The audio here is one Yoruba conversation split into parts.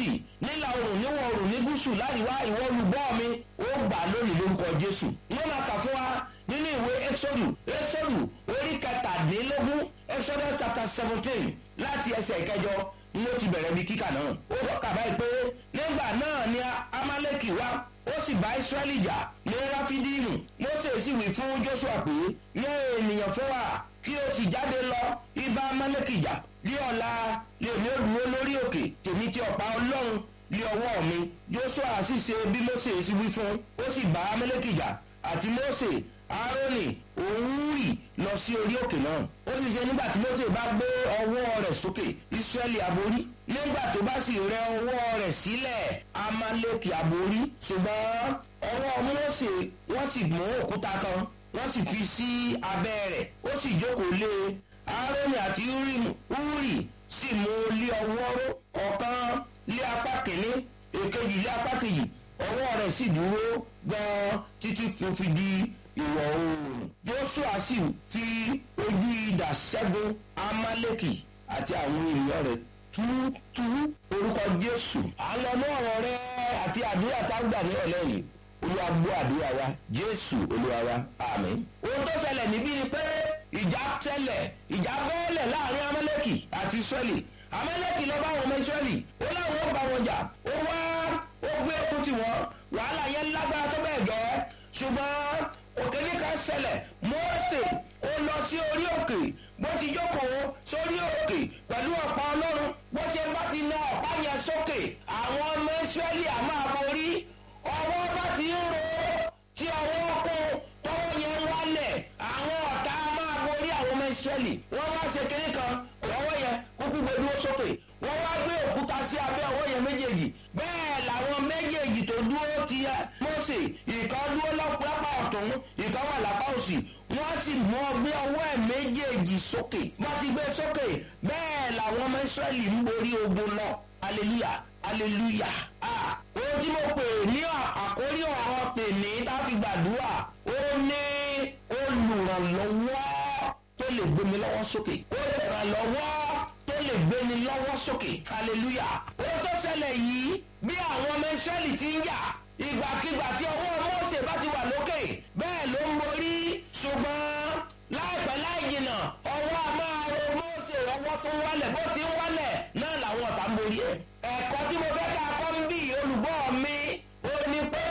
gúúsì nílà oòrùn níwọ̀ oòrùn ní gúúsù láríwá ìwọ olùgbọ́ mi ó gbà lónìí lórúkọ jésù wọ́n máa kà fún wa nínú ìwé exodu exodu orí kẹtàdínlógún exodus chapter seventeen láti ẹsẹ̀ ìkẹjọ ni ó ti bẹ̀rẹ̀ bí kíkà náà ó kà báyìí pé nígbà náà ni amaleki wá ó sì bá israẹli jà ní ráfídíìmù mose sì wí fún joshua pé yẹ ènìyàn fún wa kí o sì jáde lọ ibà amaleki jà bí ọ̀la lèmi ó dúró lórí òkè tèmi tí ọ̀pá ọlọ́run lé ọwọ́ mi joshua sì ṣe bí mose sì wí fún ó sì bá amaleki jà àti mose aaroni òwúrì lọ sí orí òkè náà ó sì ṣe nígbà tí mose bá gbé ọwọ́ rẹ̀ sókè israẹli aborí nígbà tó bá sì rẹ ọwọ́ rẹ̀ sílẹ̀ amaleki aborí ṣùgbọ́n ọwọ́ mose wọ́n sì mú òkúta kan wọ́n sì fi sí abẹ́ rẹ̀ ó sì jókòó lé aaroni àti uri sì mú lé ọwọ́ ró ọ̀kan lé apá kìíní èkejì lé apá kejì ọwọ́ rẹ̀ sì dúró gan-an títí tó fi di ìwọ̀ oòrùn joshua sì fi ojú idà ṣẹ́gun amaleki àti àwọn ènìyàn rẹ̀ túútúú orúkọ jésù àlọ́nú ọ̀rọ̀ rẹ àti àdúrà tágbà ní ọ̀lẹ́yìn olúwa gbọ́ àdúrà wa jésù olúwa wa àmì. ohun tó ṣẹlẹ̀ níbí ni pé ìjà tẹ́lẹ̀ ìjà bẹ́ẹ̀lẹ̀ láàrin amaleki àti israẹli amaleki lọ bá àwọn ọmọ israẹli ó láwọn ó bá wọn jà ó wá ó gbé okun tiwọn wàhálà yẹn lágbára tó bẹ́ẹ̀ gẹ́ ṣùgbọ́n òkè ní ká ṣẹlẹ̀ mose ó lọ sí orí òkè bó ti jókòó sórí òkè pẹ̀lú ọ̀pá ọlọ́run bó ṣe bá ti na ọ̀pá yẹn sókè àwọn ọmọ israẹli àmọ́ àborí ọwọ́ bá ti ń ro tí ọwọ́ kún tọwọ́ yẹn wálẹ̀ àwọn ọ̀tá máa borí àwọn ọmọ israẹli wọ́n wá ṣe kínní kan ọwọ́ yẹn kúkú gbé dúró sókè wọ́n wá gbé òkúta sí abẹ́ ọwọ́ yẹn méjèèjì bẹ́ẹ̀ làwọn méjèèjì tó dúró ti yẹ mose ìkan dúró lápá ọ̀tún ìkan wà lápá òsì wọ́n sì mú ọgbẹ́ ọwọ́ ẹ̀ méjèèjì sókè wọ́n ti gbé sókè bẹ́ẹ̀ làwọn ọmọ israẹli ń borí ogun náà hallelujah hallelujah ah ohun tí mo pè ní àkórí ọ̀rọ̀ tèmi táfi gbàdúrà ó ní olùrànlọ́wọ́ tó lè gbé mi lọ́wọ́ sókè olùrànlọ́wọ́ tó lè gbé mi lọ́wọ́ sókè hallelujah ohun tó ṣẹlẹ̀ yìí bí àwọn ọmọ israẹli ti ń yà ìgbàkigbà tí ọwọ́ mọ́ọ̀sẹ̀ bá ti wà lókè bẹ́ẹ̀ ló ń borí ṣùgbọ́n láìpẹ́ láì jìnnà ọwọ́ a máa ro mọ́ọ̀sẹ̀ ọwọ́ tó ń wálẹ̀ bó ti ń wálẹ̀ náà làwọn ọ̀tá ń borí ẹ̀ ẹ̀kọ́ tí mo fẹ́ ká kọ́ ń bí olùgbọ́ mi ó ní pé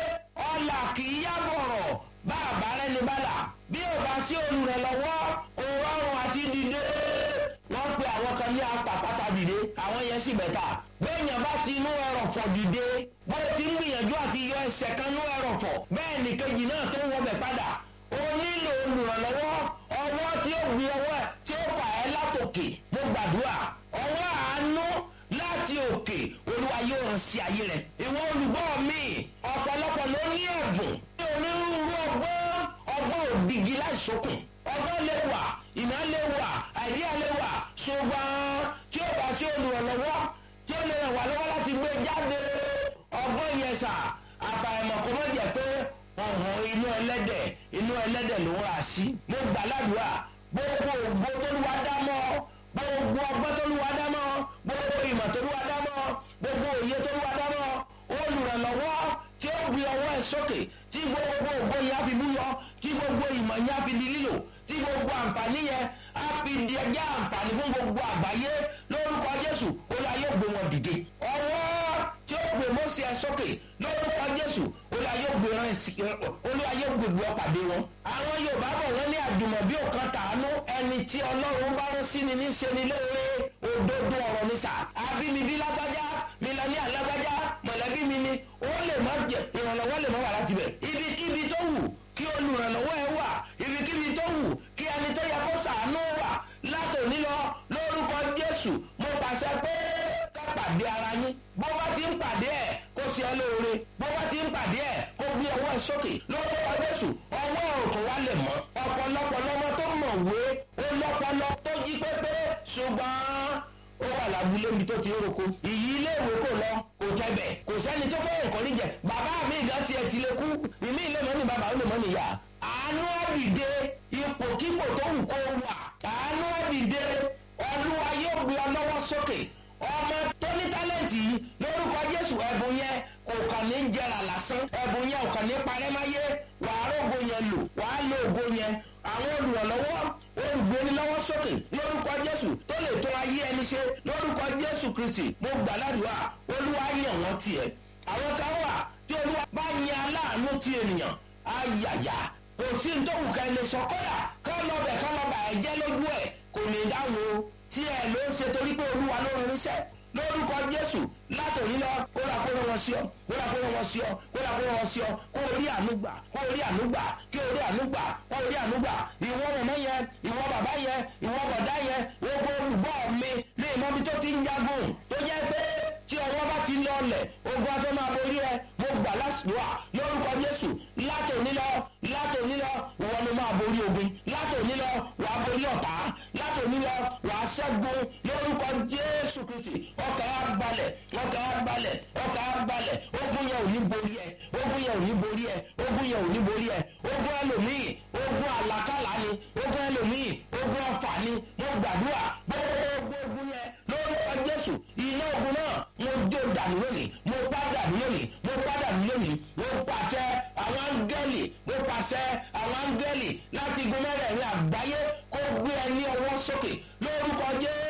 ọ̀là kì í yá bọ̀rọ̀ bá àbárẹ́ ní bàlà bí ò bá sí olùrànlọ́wọ́ kò rọrùn àti dìde wọ́n pe àwọn kan ní apàpàtà dìde àwọn yẹn sì bẹ̀ta bẹ́ẹ̀yàn bá ti inú ẹrọ̀fọ̀ dìde bó ti ń gbìyànjú àti yọ ẹsẹ̀ kan inú ẹrọ̀fọ̀ bẹ́ẹ̀ ni kejì náà tó ń wọbẹ̀ padà ó nílò olùrànlọ́wọ́ ọwọ́ tí ó gbé ọwọ́ ẹ̀ tí ó fà ẹ́ látòkè mo gbàdúrà ọwọ́ àánú láti òkè olúwa yóò hàn sí ayé rẹ̀ ìwọ olùgbọ́ mi ọ̀pọ̀lọpọ̀ ló ní ẹ̀bùn ní onírúurú ọgbọ́n ọgbọ́n òdìgí láìsókùn ọgbọ́n lè wà ìmọ̀ lè wà àìdíyà lè wà ṣùgbọ́n tí ó bá sí olùrànlọ́wọ́ tí ó lè ràn wá lọ́wọ́ láti gbé jáde ọgbọ́n yẹn sà àbàìmọ̀ kò mọ̀ jẹ́ pé ọ̀hún inú ẹlẹ́dẹ̀ inú ẹlẹ́dẹ̀ ló ń rà sí. mo gbà ládùúrà gbogbo ògbó tó lù wá dá mọ́ gbogbo ọgbọ́n tó lù wá dá mọ́ gbogbo ìmọ̀ tó lù wá dá mọ́ gbogbo òye tó lù wá dá mọ́ olùrànlọ́wọ́ tí ó gbé ọwọ́ ẹ̀ sókè tí gbogbo ògbó yẹn á fi búyọ tí gbogbo ìmọ̀ yẹn á fi di lílò tí gbogbo àǹfààní yẹn á fi di ẹjẹ́ àǹfààní fún gbogbo àgbáyé lórúkọ jésù ó la yóò gbé wọn dìde ọwọ́ tí ó gbé mọ́sí ẹ sókè lórúkọ jésù ó la yóò gbé rán sí olúwa yóò gbé wọn pàdé wọn. àwọn yorùbá bọ̀ wọ́n ní àjùmọ̀bí òkan tàánú ẹni tí ọlọ́run bá rán sí ni ní ṣe ni lóore òdodo ọ̀rọ̀ ni sà àbínibí lágbájá mílíọ̀nì alágbájá mọ̀lẹ́bí mi ni ó lè má jẹ ìrànlọ́wọ́ lè má wà láti bẹ̀. ibikíbi tó wù kí olùrànlọ́wọ́ ẹ wà ibikíbi tó wù kí ẹni tó yẹ kó sàánú wà látòní lọ lórúkọ jésù mo pàṣẹ pé ká pàdé ara yín bó bá ti ń pàdé ẹ kó ṣe ẹ lóore bó bá ti ń pàdé ẹ kó gbé ọwọ́ ẹ sókè lórúkọ jésù ọwọ́ òkè wa lè mọ́ ọ̀pọ̀lọpọ̀ lọ́mọ tó mọ̀ wé ó lọ́pọlọ tó jí pépé ṣùgbọ́n ó wà lábúlé mi tó ti ń roko ìyí iléèwé kò lọ kò tẹbẹ kò sẹni tó fẹ́ nǹkan níjẹ bàbá mi ìgbà tiẹ̀ ti lè kú ìmí ilé mọ́ ni bàbá ó lè mọ́ nìyà àánú àdìde ipòkípò tó wù kó wà àánú àdìde olúwa yóò gbé ọ lọ́wọ́ sókè ọmọ tó ní tálẹ̀ǹtì yìí lórúkọ jésù ẹ̀bùn yẹn kò kàn ní jẹrà lásán ẹ̀bùn yẹn ò kàn ní parẹ́ máyé wàá rògbò yẹn lò wàá lo ògo yẹn àwọn olùrànlọ́wọ́ olùgbénilọ́wọ́ sókè lórúkọ jésù tó lè tó ayé ẹni ṣe lórúkọ jésù kristi mo gbàládùá olúwa yàn wọ́n tiẹ̀ àwọn kan wà tí olúwa bá yan aláàánú ti ènìyàn ayàyà kò sí ní tóun ká ẹni sọ kọ́dà ká lọ́bẹ̀ ká lọ́bà ẹ̀ jẹ́ lójú ẹ̀ kò ní dáhùn o tí ẹ ló ń ṣe torí pé olúwa ló ń rinṣẹ́ lórúkọ jésù látòrí lọ kó ra kó wọn sí ọ kó ra kó wọn sí ọ kó ra kó wọn sí ọ kó orí ànúgbà kó orí ànúgbà kí orí ànúgbà kó orí ànúgbà ìwọ mọ̀mọ́ yẹn ìwọ bàbá yẹn ìwọ bọ̀dá yẹn gbogbo olùgbọ́ mi ní ìmọ̀bi tó ti ń jagun tó jẹ́ pé tí ọwọ́ bá ti lọ ọlẹ̀ ogun afẹ́ máa borí ẹ mo gbà lásìkò lórúkọ jésù látòní lọ látòní lọ ìwọ ni máa borí ogun látòní lọ wàá borí ọ̀tá látòní lọ wàá ṣẹ́gun lórúkọ jésù kristi ọkà á balẹ̀ ọkà á balẹ̀ ọkà á balẹ̀ ogun yẹn ò ní borí ẹ ogun yẹn ò ní borí ẹ ogun yẹn ò ní borí ẹ ogun ẹlòmíì ogun àlàkàlà ni ogun ẹlòmíì ogun ọfà ni mo gbàdúrà gbogbo ogun yẹn lórúkọ jésù iná ogun náà mo jó dànù lónìí mo pa dànù lónìí mo pa dànù lónìí mo pàṣẹ àwọn áńgẹ́lì mo pàṣẹ àwọn áńgẹ́lì láti gun mẹ́rẹ̀ẹ̀rin àgbáyé kó gbé ẹ ní ọwọ́ sókè lórúkọ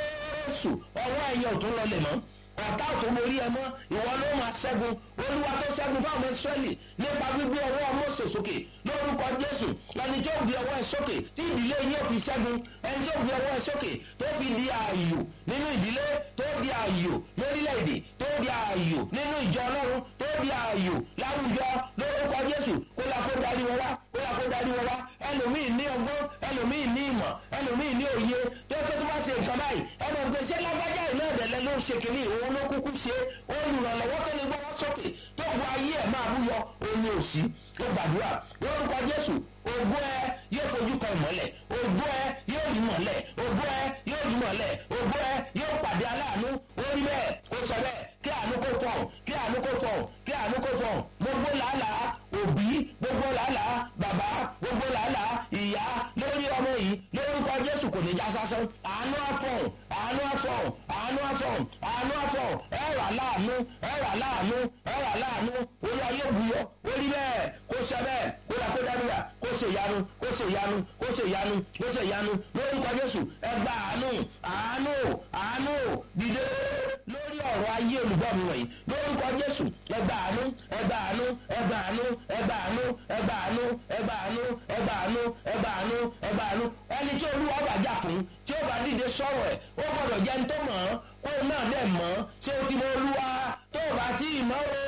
jésù ọwọ́ ẹ̀yẹ ò tún lọlẹ̀ mọ́ ọ̀tá ò tó borí ẹ mọ́ ìwọ ló máa ṣẹ́gun olúwa tó ṣẹ́gun fáwọn ìsírẹ́lì nípa gbígbé ọwọ́ mọ́sẹ̀ sókè lórúkọ jésù ẹni tó gbé ọwọ́ ẹ sókè tí ìdílé yóò fi ṣẹ́gun ẹni tó gbé ọwọ́ ẹ sókè tó fi di ààyò nínú ìdílé tó di ààyò lórílẹ̀‐èdè tó di ààyò nínú ìjọ ọlọ́run tó di ààyò láwùjọ lórúkọ jésù kó la kó darí wọn wá kó la kó darí wọn wá ẹlòmíì ní ọgbọ́n ẹlòmíì ní ìmọ̀ ẹlòmíì ní òye tó tó tó bá ṣe nǹkan báyìí ẹnì gbèsè lágbájá ìlú ẹ̀dẹ̀lẹ̀ ló ń ṣe kìíní òun ló kúkú ṣe olùrànlọ́wọ́ tó lè gbọ́wọ́ sókè tó bu ayé ẹ̀ máa búyọ òun ni òsì ó gbàdúrà lórúkọ jésù ògùn ẹ yóò fojú kan ìmọ̀lẹ̀ ògùn ẹ yóò rí mọ̀lẹ̀ ògùn ẹ yóò rí mọ̀lẹ̀ ògùn ẹ yóò pàdé aláàánú orí bẹ́ẹ̀ kó sọ bẹ́ẹ̀ kí àánú kó fọ̀hún kí àánú kó fọ̀hún kí àánú kó fọ̀hún gbogbo làálàá òbí gbogbo làálàá bàbá gbogbo làálàá ìyá lórí ọmọ yìí lórúkọ jésù kò ní já sásán àánú àfọ̀hún àánú àfọ̀hún àánú àfọ̀hún àánú àfọ̀hún ẹ̀rọ aláàánú ẹ̀rọ aláàánú ẹ̀rọ aláàánú orí ayé buyọ orí bẹ́ẹ̀ kó sẹ bẹ́ẹ̀ kó la kó dábìlà kó ṣe ìyanu kó ṣe ìyanu kó ṣe ìyanu kó ṣe ìyanu lórúkọ jésù ẹgbà àánú àánú àánú dìde lórí ọ̀rọ̀ ayé olùgbọ́ mi wọ̀nyí lórúkọ jésù ẹgbà àánú ẹgbà àánú ẹgbà àánú ẹgbà àánú ẹgbà àánú ẹgbà àánú ẹgbà àánú ẹgbà àánú ẹgbà àánú ẹni tí olúwa ọba jà fún tí ó bá dìde sọ̀rọ̀ ẹ̀ ó gbọ́dọ̀ jẹ́ ní tó mọ̀ ọ́ kó náà dẹ̀ mọ̀ ọ́ ṣé o ti mọ olúwa tó o bá tí ì mọ́ o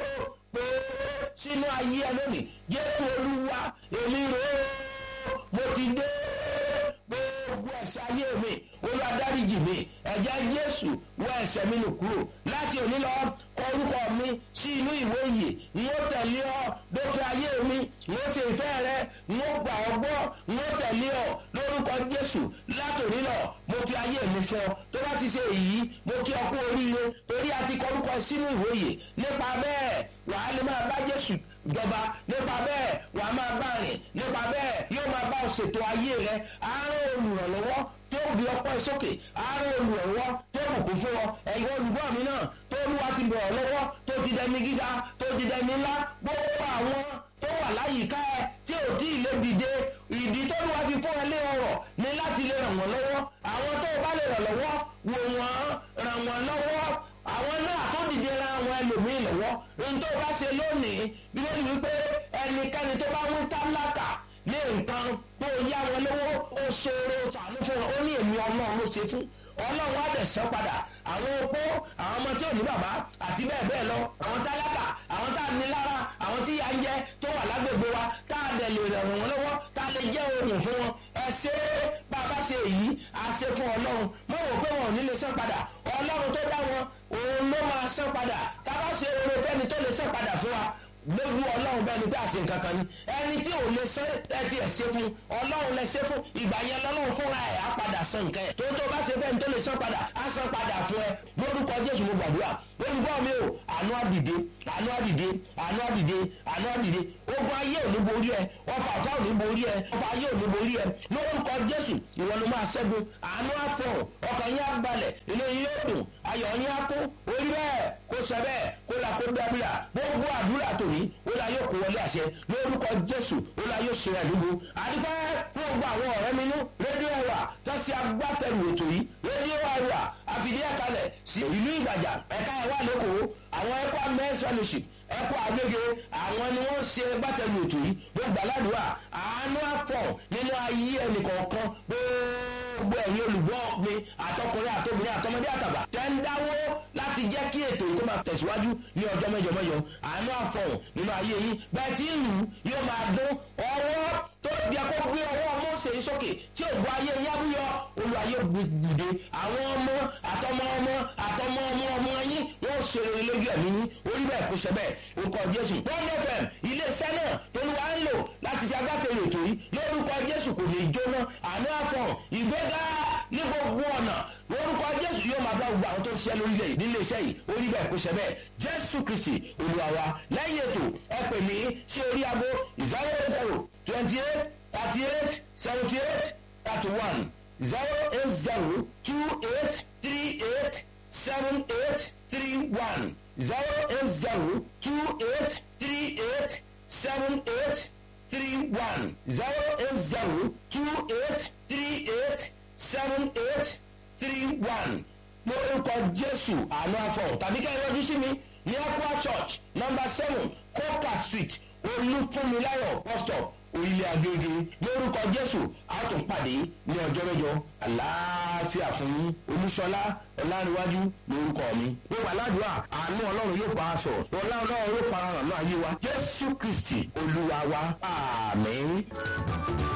pé sínú ayé ẹ lónìí jésù olúwa èmi rò ó mo ti dé gbogbo ẹ̀ṣẹ̀ ayé mi olúwa dáríjì mi ẹ̀jẹ̀ jésù wọ ẹ̀ṣẹ̀ mi nù kúrò láti òní lọ kọ orúkọ mi sí inú ìwé ìyè n ó tẹ̀lé ọ dókè ayé mi n ó ṣe ìfẹ́ rẹ n ó gbà ọ gbọ́ n ó tẹ̀lé ọ lórúkọ jésù láti òní lọ mo fi ayé mi fọ tó bá ti ṣe èyí mo kí ọ kú oríire torí a ti kọ orúkọ sínú ìwé ìyè nípa bẹ́ẹ̀ wàá lè máa bá jésù jọba nípa bẹ́ẹ̀ wàá máa bá rìn nípa bẹ́ẹ̀ yóò máa bá ọ ṣètò ayé rẹ àárọ̀ olùrànlọ́wọ́ tó gbé ọpọ́ sókè àárọ̀ olùrànlọ́wọ́ tó bùkún fún ọ ẹ̀yin olùgbọ́ mi náà tó olúwa ti bọ̀ ọ́ lọ́wọ́ tó ti dẹni gíga tó ti dẹni ńlá gbogbo àwọn tó wà láyìíká ẹ tí ò tí ì lè dìde ìdí tó olúwa ti fún ẹ lé ọrọ̀ ni láti lè ràn wọ́n lọ́wọ́ àwọn tó o bá lè ràn lọ́wọ́ wò wọ́n ràn wọ́n lọ́wọ́ àwọn náà tó dìde ra àwọn ẹlòmíì lọ́wọ́ ohun tó bá ṣe lónìí bí wọ́n ti wí pé ẹnikẹ́ni tó bá ń tálákà ní nǹkan tó yá wọn lówó ó ṣòro ṣàánú fún wọn ó ní èmi ọlọ́run ló ṣe fún ọlọ́run á dẹ̀ sán padà àwọn opó àwọn ọmọ tí ò ní bàbá àti bẹ́ẹ̀ bẹ́ẹ̀ lọ àwọn tálákà àwọn tá a ní lára àwọn tí yà ń jẹ tó wà lágbègbè wa tá a dẹ̀ lè ràn wọ́n lọ́wọ́ tá a lè jẹ́ ohun fún wọn ẹ ṣe é bá a bá ṣe èyí a ṣe fún ọlọ́run mọ̀ wò pé wọn ò ní lè sán padà ọlọ́run tó dá wọn òun ló máa sán padà tá a bá ṣe oore fẹ́ni tó lè sán padà fún wa lójú ọlọ́run bẹ́ẹ̀ ni pé àṣẹ nǹkan kan ni ẹni tí ò lè ṣe ẹtì ẹ̀ ṣe fún ọlọ́run lè ṣe fún ìgbà yẹn lọ́lọ́run fúnra ẹ̀ á padà san nǹkan ẹ̀ tó tó bá ṣe fẹ́ni tó lè san padà á san padà fún ẹ lórúkọ jésù mo gbàdúrà olùkọ́ mi o àánú àdìde àánú àdìde àánú àdìde àánú àdìde ó gbọ́ ogun ayé ò ní borí ẹ ọfà ọ̀tá ò ní borí ẹ ọfà ayé ò ní borí ẹ lórúkọ jésù ìwọ ló máa ṣẹ́gun àánú àfọ̀hún ọkàn yín á balẹ̀ inú yín yóò dùn ayọ̀ yín á kún orí bẹ́ẹ̀ kó sọ bẹ́ẹ̀ kó la kó dábìlà gbogbo àdúrà tòní ó la yóò kó wọlé àṣẹ lórúkọ jésù ó la yóò ṣe àdúgbò àdúgbò fún gbogbo àwọn ọ̀rẹ́ mi nú rédíò ẹ̀wà tó ṣe agbátẹrù ètò yìí rédíò ẹ̀wà àfìdí ẹ̀kalẹ̀ sí ìlú ìgbàjà ẹ̀ka ẹ̀wà lẹ́kọ̀ọ́ àwọn ẹ̀kọ́ mẹ́sàn-án ẹ̀kọ́ àgbègbè àwọn ni wọ́n ṣe agbátẹrù ètò yìí gbogbo aládùúgbà àánú àfọ̀ nínú ayé ẹnìkọ̀ọ̀kan gbogbo ẹ̀yin olùgbọ́ mi àtọkùnrin àtobìnrin àtọmọdé àtàbà tẹ́ ń dáwó láti jẹ́ kí ètò yìí kó máa tẹ̀síwájú ní ọjọ́ mẹ́jọ mẹ́jọ àánú àfọ̀hún nínú ayé yín bẹ́ẹ̀ tí ìlú yóò máa dún ọwọ́ tó di ẹkọ gbé ọwọ́ mọ́ọ̀sẹ̀ sókè tí ò gbọ́ ayé yábúyọ olùwàyè gbùdé àwọn ọmọ àtọmọ ọmọ àtọmọ ọmọ ọmọ yín wọ́n ṣe rere lójú ẹ̀mí yín orí bẹ́ẹ̀ kó ṣe bẹ́ẹ̀ orúkọ jésù one fm iléeṣẹ́ náà tolúwa ń lò láti ṣe agbátẹrù ètò yìí lórúkọ jésù kò ní í jóná àánú àfọ̀hún ìgbéga ní gbogbo ọ̀nà lórúkọ jésù yóò máa bá gbogbo àwọn tó ń ṣiṣẹ́ lórílẹ̀ yìí nílé iṣẹ́ yìí orí bẹ́ẹ̀ kó ṣe bẹ́ẹ̀ jésù kristi olúwa wa lẹ́yìn ètò ẹ pè mí sí orí aago zero zero twenty eight thirty eight seventy eight thirty one zero eight zero two eight three eight seven eight three one zero eight zero two eight three eight seven eight three one zero eight zero two eight three eight seven eight three one lórúkọ jésù àánú afọ tàbí ká ẹ yọjú sí mi ní aqua church number seven coca street olúfúnmiláyọ̀ bus stop orílẹ̀ agége lórúkọ jésù àtúnpàdé ní ọjọ́ mẹ́jọ àlàáfíà fún yín olúṣọlá ọlárìnwájú lórúkọ mi. gbogbo aládùúgbà àánú ọlọ́run yóò bá a sọ ọlá ọlọ́run yóò fara hàn náà yé wa jésù kristi olúwa wa àmín.